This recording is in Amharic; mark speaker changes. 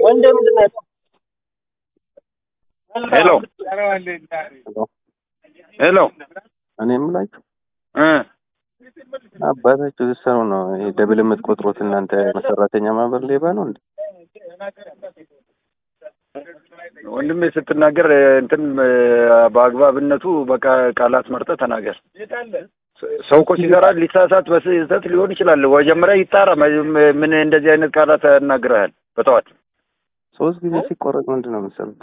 Speaker 1: ወንድ ምንድን ነው ያለው?
Speaker 2: ሄሎ ሄሎ
Speaker 3: እኔ የምላችሁ
Speaker 2: እ
Speaker 3: አባታችሁ ስትሰሩ ነው ይሄ ደብል የምትቆጥሩት እናንተ መሰራተኛ ማህበር ሌባ ነው እንዴ?
Speaker 2: ወንድሜ ስትናገር እንትን በአግባብነቱ በቃ ቃላት መርጠህ ተናገር። ሰው እኮ ሲሰራ ሊሳሳት በስህተት ሊሆን ይችላል። መጀመሪያ ይጣራ። ምን እንደዚህ አይነት ቃላት ያናግረሃል በጠዋት
Speaker 3: ሶስት ጊዜ ሲቆረጥ ምንድን ነው የምትሰሩት?